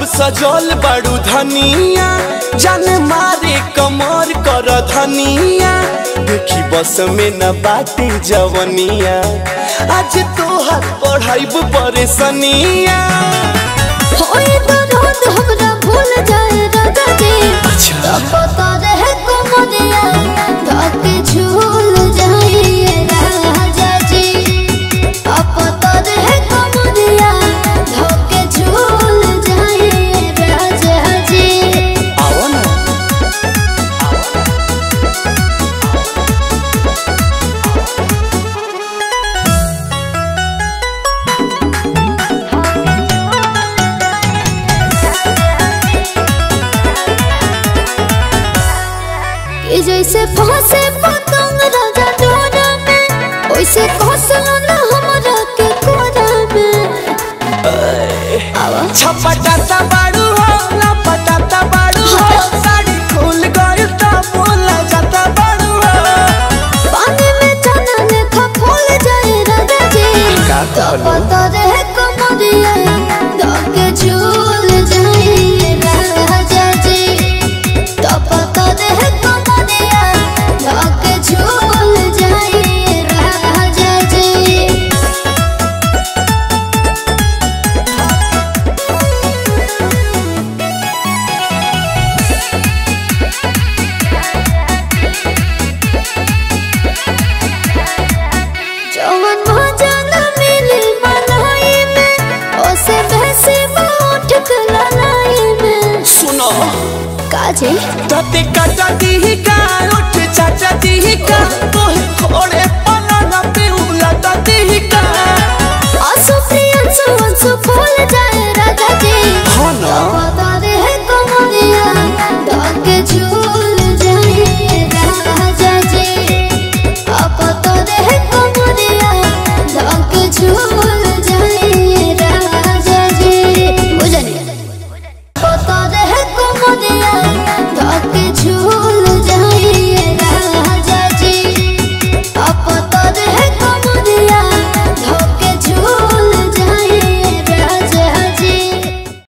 सजल बड़ू धनिया जान मारे कमर कर धनिया देखी बस में न बाटे जवनिया आज तोहर पढ़ाइब परेशनिया होई दर्द हमरा भूल जाए राजा जी अच्छा। तब पता रहे कमरिया धके झूल जाइए राजा जी अब पता रहे कमरिया धके झूल जाइए राजा जी आओ ना कि जैसे फंसे पतंग राजा डोरा में वैसे घोसला न हमरा के कोरा में आवा छपटाता बाड़ू हो लपटाता बाड़ू हो साड़ी खुल गइल त बोला जाता बाड़ू हो पानी में चना लेखा फूल जाए राजा जी का तो कहलू? पता रहे कमरिया धके झूल जाए राजा जी तो पता रहे कमरिया धके झूल जाए राजा जी जवन भजन मिली मलाई में ओसे भैसे उठ ललाई में सुनो काजे तते काटा दी का उठ चाचा दी का तोहे थोड़े